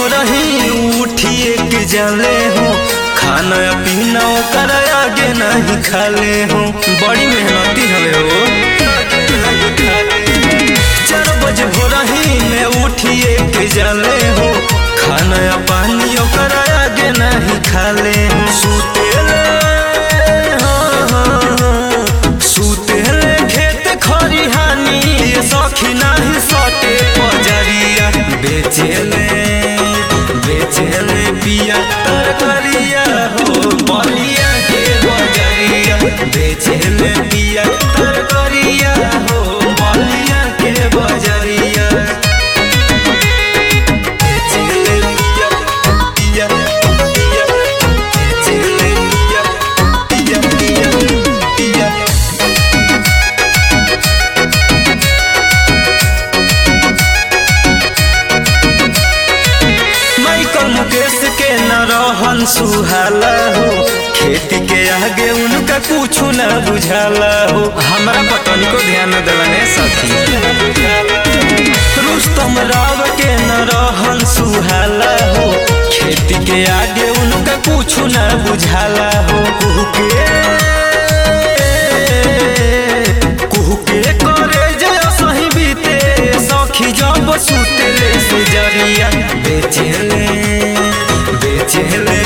भोरही उठिए के जाले हो खाना पीना ओकर आगे नहीं खाले हो बड़ी मेहनती हवे हो चार बजे भोरही में उठिए के जाले हो खाना पानी ओकर आगे नहीं खाले हो सुतेले हाँ, हाँ, हाँ, सुतेले खेत खरिहानी ये सखी नाही सटे पजरिया बेचेले बेचेले पिया तरकरिया हो बलिया के बजरिया बेचेले पिया तरकरिया हो बलिया के बजरिया बेचेले पिया पिया पिया बेचेले पिया पिया पिया पिया माइकल मुकेश के न रहन सुहाला हो खेती के आगे उनका कुछ न बुझाला हो हमरा पतनी को ध्यान न दिलने सखी रुस्तम राव के न रहन सुहाला हो खेती के आगे उनका कुछ न बुझाला हो कुहू के कुहू के करे जय सही बीते सखी जब सुतेले से जरिया बेचेले बेचेले